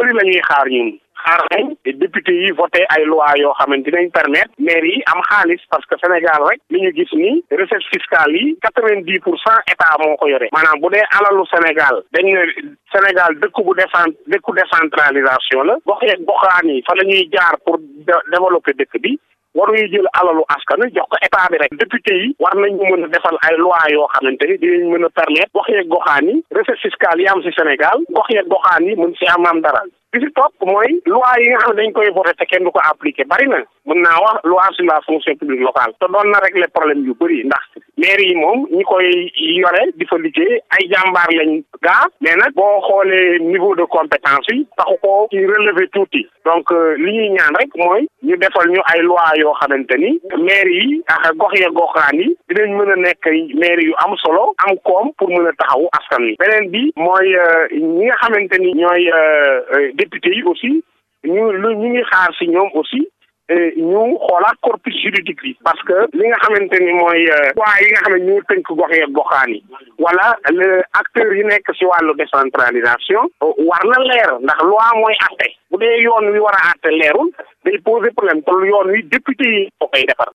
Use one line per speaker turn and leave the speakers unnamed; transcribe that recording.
bëri la ñuy xaar ñun xaar nañ député yi voté ay loi yoo xamante dinañ permettre maire yi am xaalis parce que Sénégal rek li ñu gis ni recette fiscale yi quatre vingt dix pour cent état moo ko yore maanaam bu dee alalu Sénégal dañ ne Sénégal dëkk bu décent dëkku décentralisation la gox yeeg goxaan yi fa la ñuy jaar pour développer dëkk bi waruñu jël alalu askan jox ko état bi rek député yi war nañu mën a defal ay loi yoo xamante ni dinañ mën a permettre gox yeeg goxaan yi recette fiscale yi am ci Sénégal gox yeeg goxaan yi mën ci am am dara bi ci topp mooy loi yi nga xam ne dañ koy voté te kenn du ko appliqué bari na mën naa wax loi sur la fonction publique locale te doon na régler problème yu bëri ndax maire yi moom ñi koy yore di fa liggéey ay jàmbaar lañ gaa mais nag boo xoolee niveau de compétence yi taxu ko ci relever tuuti donc li ñuy ñaan rek mooy ñu defal ñu ay loi yoo xamante ni maire yi ak gox ya goxaan yi dinañ mën a nekk maire yu am solo am koom pour mën a taxawu askan wi beneen bi mooy ñi nga xamante ni ñooy député yi aussi ñu lu ñu ngi xaar ci ñoom aussi ñu xoolaat corpus juridique bi parce que li nga xamante ni mooy waa yi nga xam ne ñu tënk gox yeeg goxaan yi wala le acteurs yi nekk ci wàllu décentralisation war na leer ndax loi mooy atte bu dee yoon wi war a atte leerul day poser problème te yoon wi député yi ko koy defar